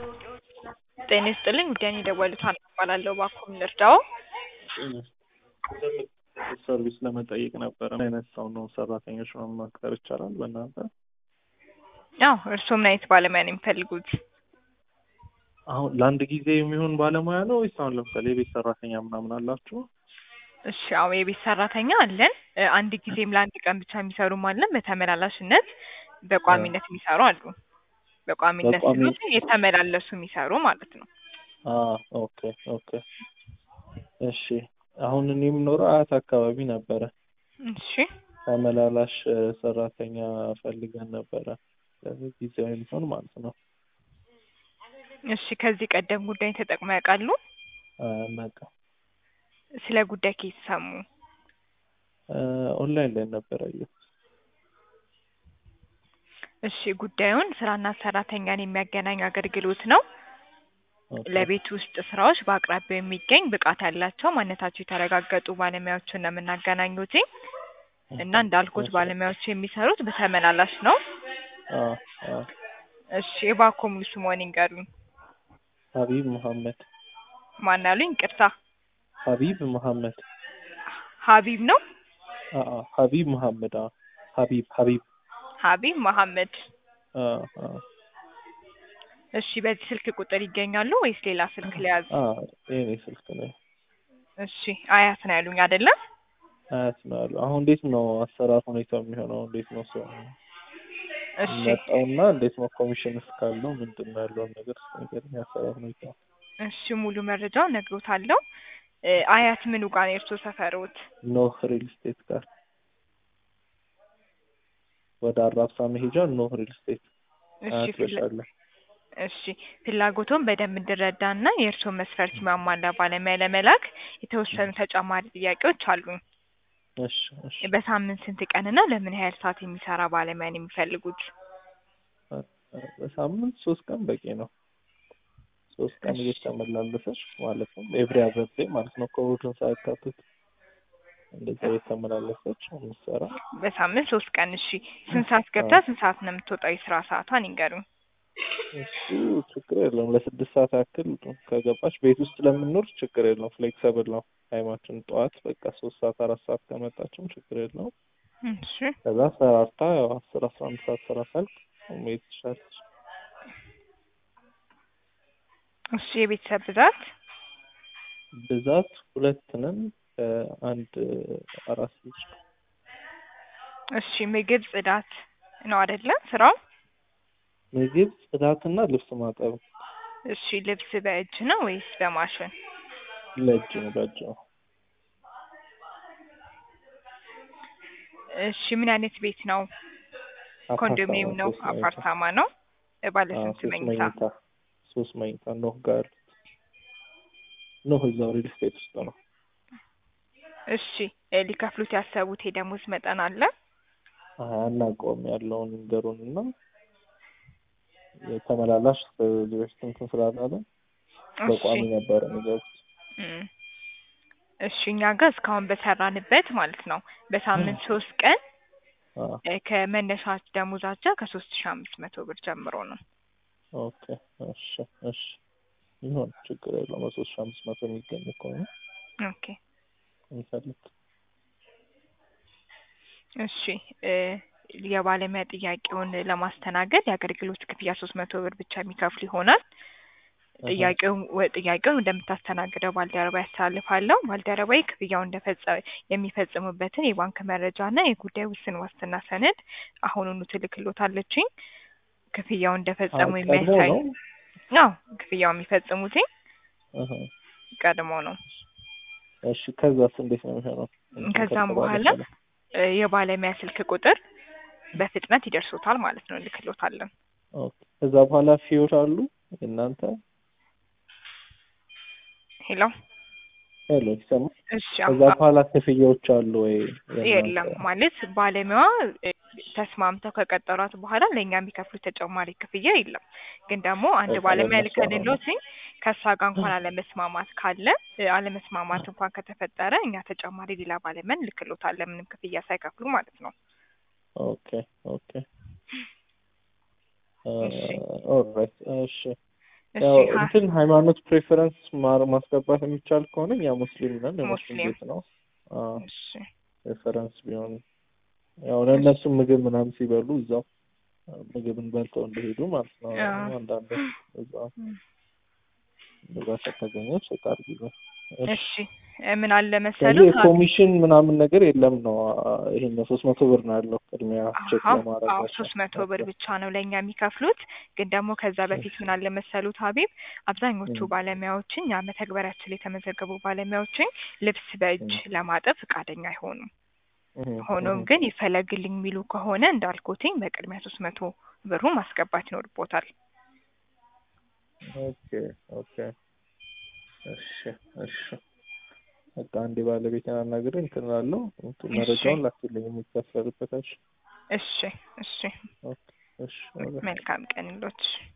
ጤና ይስጥልኝ ጉዳይን የደወሉት ሀና እባላለሁ። እባክዎ ምን ልርዳዎ? ሰርቪስ ለመጠየቅ ነበረ። ምን አይነት ሰው ነው ሰራተኞች ነው መቅጠር ይቻላል በእናንተ? አዎ እርስዎ ምን አይነት ባለሙያ ነው የሚፈልጉት? አሁን ለአንድ ጊዜ የሚሆን ባለሙያ ነው ወይስ አሁን ለምሳሌ የቤት ሰራተኛ ምናምን አላችሁ? እሺ አዎ የቤት ሰራተኛ አለን። እ አንድ ጊዜም ለአንድ ቀን ብቻ የሚሰሩም አለን። በተመላላሽነት በቋሚነት የሚሰሩ አሉ። በቋሚነት በቋሚ- ስሎት የተመላለሱ የሚሰሩ ማለት ነው። አ ኦኬ ኦኬ እሺ አሁን እኔ የምኖረው አያት አካባቢ ነበረ። እሺ ተመላላሽ እ ሰራተኛ ፈልገን ነበረ ለዚህ ጊዜያዊ የሚሆን ማለት ነው። እሺ ከዚህ ቀደም ጉዳይ ተጠቅመው ያውቃሉ? አናውቅም። ስለ ጉዳይ ከየት ሰሙ? እ ኦንላይን ላይ ነበረ ያየሁት። እሺ ጉዳዩን ስራና ሰራተኛን የሚያገናኝ አገልግሎት ነው። ኦኬ። ለቤት ውስጥ ስራዎች በአቅራቢያው የሚገኝ ብቃት ያላቸው ማንነታቸው የተረጋገጡ ባለሙያዎችን ነው የምናገናኙት እና እንዳልኩት ባለሙያዎቹ የሚሰሩት በተመላላሽ ነው። አ አ እሺ እባክዎ ሙሉ ስምዎን ይንገሩኝ? ሀቢብ መሐመድ ማን አሉኝ? ይቅርታ ሀቢብ መሐመድ ሀቢብ ነው? አ አ ሀቢብ መሐመድ አ ሀቢብ ሀቢብ ሀቢብ መሐመድ። አ አ እሺ በዚህ ስልክ ቁጥር ይገኛሉ ወይስ ሌላ ስልክ ሊያዝ? አ የኔ ስልክ ነው። እሺ አያት ነው ያሉኝ አይደለ? አያት ነው ያለው። አሁን እንዴት ነው አሰራር ሁኔታው የሚሆነው? እንዴት ነው ሰው እሺ መጣውና እንዴት ነው ኮሚሽን እስካለው ምንድን ነው ያለውን ነገር ንገረኝ። አሰራር ሁኔታ እሺ ሙሉ መረጃውን እነግሮታለሁ። እ አያት ምኑ ጋር ነው የእርስዎ ሰፈሮት? ኖህ ሪል ስቴት ጋር ወደ አራብሳ መሄጃ ኖህ ሪል ስቴት እሺ አያት ፍላ- በሻለ እሺ ፍላጎቶን በደንብ እንድረዳና የእርስዎን መስፈርት የሚያሟላ ባለሙያ ለመላክ የተወሰኑ ተጨማሪ ጥያቄዎች አሉኝ። እሺ እሺ በሳምንት ስንት ቀንና ለምን ያህል ሰዓት የሚሰራ ባለሙያ ነው የሚፈልጉት? በሳምንት ሶስት ቀን በቂ ነው። ሶስት ቀን እሺ። እየተመላለሰች ማለት ነው ኤቭሪ አዘር ዴይ ማለት ነው ከእሑድን ሳያካትት እንደዛ እየተመላለሰች የምትሰራ በሳምንት ሶስት ቀን። እሺ ስንት ሰዓት ገብታ ስንት ሰዓት ነው የምትወጣው? የስራ ሰዓቷን ይንገሩኝ። እሱ ችግር የለውም። ለስድስት ሰዓት ያክል ከገባች ቤት ውስጥ ለምንኖር ችግር የለውም። ፍሌክሰብል ነው ታይማችን። ጠዋት በቃ ሶስት ሰዓት አራት ሰዓት ከመጣችም ችግር የለውም። እሺ ከዛ ሰራርታ ያው አስር አስራ አንድ ሰዓት ስራ ሳልቅ መሄድ ትችላለች። እሺ የቤተሰብ ብዛት? ብዛት ሁለት ነን ከአንድ አራት ልጅ እሺ ምግብ፣ ጽዳት ነው አይደለ ስራው? ምግብ፣ ጽዳትና ልብስ ማጠብ እሺ ልብስ በእጅ ነው ወይስ በማሽን? ለእጅ ነው በእጅ ነው። እሺ ምን አይነት ቤት ነው? አፓርታማ ኮንዶሚኒየም ነው? ሶስት መኝታ። አፓርታማ ነው? ባለ አዎ ስንት ሶስት መኝታ? መኝታ ሶስት መኝታ ኖህ ጋር ያሉት ኖህ እዛው ሪል ስቴት ውስጥ ነው። እሺ እ ሊከፍሉት ያሰቡት የደሞዝ መጠን አለ? አይ አናውቀውም ያለውን ንገሩን እና የተመላላሽ ከዚህ በፊት እንትን ስላላለ በቋሚ እሺ ነበረ የሚገቡት። እም። እሺ እኛ ጋር እስካሁን በሰራንበት ማለት ነው በሳምንት ሶስት ቀን አዎ እ ከመነሻ ደሞዛቸው ከሶስት ሺህ አምስት መቶ ብር ጀምሮ ነው። ኦኬ እሺ እሺ ይሁን ችግር የለውም። በሶስት ሺህ አምስት መቶ የሚገኝ ከሆነ ኦኬ እንፈልግ። እሺ እ የባለሙያ ጥያቄውን ለማስተናገድ የአገልግሎት ክፍያ ሶስት መቶ ብር ብቻ የሚከፍሉ ይሆናል። ጥያቄውን ወ- ጥያቄውን እንደምታስተናግደው ባልደረባ ያስተላልፋለሁ። ባልደረባዬ ክፍያውን እንደፈጸ የሚፈጽሙበትን የባንክ መረጃ እና የጉዳይ ውስን ዋስትና ሰነድ አሁኑኑ ትልክሎታለችኝ። ክፍያውን እንደፈጸሙ ቀድሞ የሚያሳይ ነው? አዎ ክፍያው የሚፈጽሙትኝ እህ ቀድሞ ነው። እሺ ከዛስ እንዴት ነው የሚሆነው? እንትን ከዛም ከተባለ በኋላ በኋላ? እ የባለሙያ ስልክ ቁጥር በፍጥነት ይደርሶታል ማለት ነው። እንልክሎታለን። ኦኬ ከዛ በኋላ ፊዮር አሉ እናንተ ሄሎ ሄሎ ይሰማል? እሺ ከዛ አሁን በኋላ ክፍያዎች አሉ ወይ? የለም የእናንተ? ማለት ባለሙያዋ እ ተስማምተው ከቀጠሯት በኋላ ለእኛ የሚከፍሉት ተጨማሪ ክፍያ የለም። ግን ደግሞ አንድ በቃ ባለሙያ ለእነሱ አሁን ልከንሎትኝ ከእሷ ጋር እንኳን አለመስማማት ካለ እ አለመስማማት እንኳን ከተፈጠረ እኛ ተጨማሪ ሌላ ባለሙያ እንልክሎታለን ምንም ክፍያ ሳይከፍሉ ማለት ነው። ኦኬ ኦኬ እሺ ኦልራይት እሺ ያው እሺ ሀ- እንትን ሃይማኖት ፕሬፈረንስ ማር ማስገባት የሚቻል ከሆነ እኛ ሙስሊም ነን የሙስሊም ሙስሊም። ቤት ነው። አዎ እሺ ሬፈረንስ ቢሆን ያው ለእነሱም ምግብ ምናምን ሲበሉ እዛው ምግብን በልተው እንደሄዱ ማለት ነው። አዎ። አንዳንድ እዛ እም። እዛ ከተገኘ ቼክ አድርጊ። እሺ እ ምን አለ ስለዚህ መሰሉት ሀ- የኮሚሽን ምናምን ነገር የለም ነው። ይሄን ሶስት መቶ ብር ነው ያለው ቅድሚያ ቼክ አዎ ለማድረግ አዎ ሶስት መቶ ብር ብቻ ነው ለእኛ የሚከፍሉት። ግን ደግሞ ከዛ በፊት ምን አለ መሰሉት ሀቢብ አብዛኞቹ እም። ባለሙያዎችን ያ መተግበሪያችን ላይ የተመዘገቡ ባለሙያዎችን ልብስ በእጅ እም። ለማጠብ ፈቃደኛ አይሆኑም። እህ ሆኖም እህ ግን ይፈለግልኝ የሚሉ ከሆነ እንዳልኩትኝ በቅድሚያ ሶስት መቶ ብሩ ማስገባት ይኖርቦታል። ኦኬ ኦኬ እሺ እሺ በቃ አንዴ ባለቤቴን አናግሬ እንትን እላለሁ። እንትን እሺ መረጃውን ላክልኝ የሚከፈልበት። እሺ እሺ እሺ ኦኬ እሺ ኦኬ መልካም ቀን ይሎት።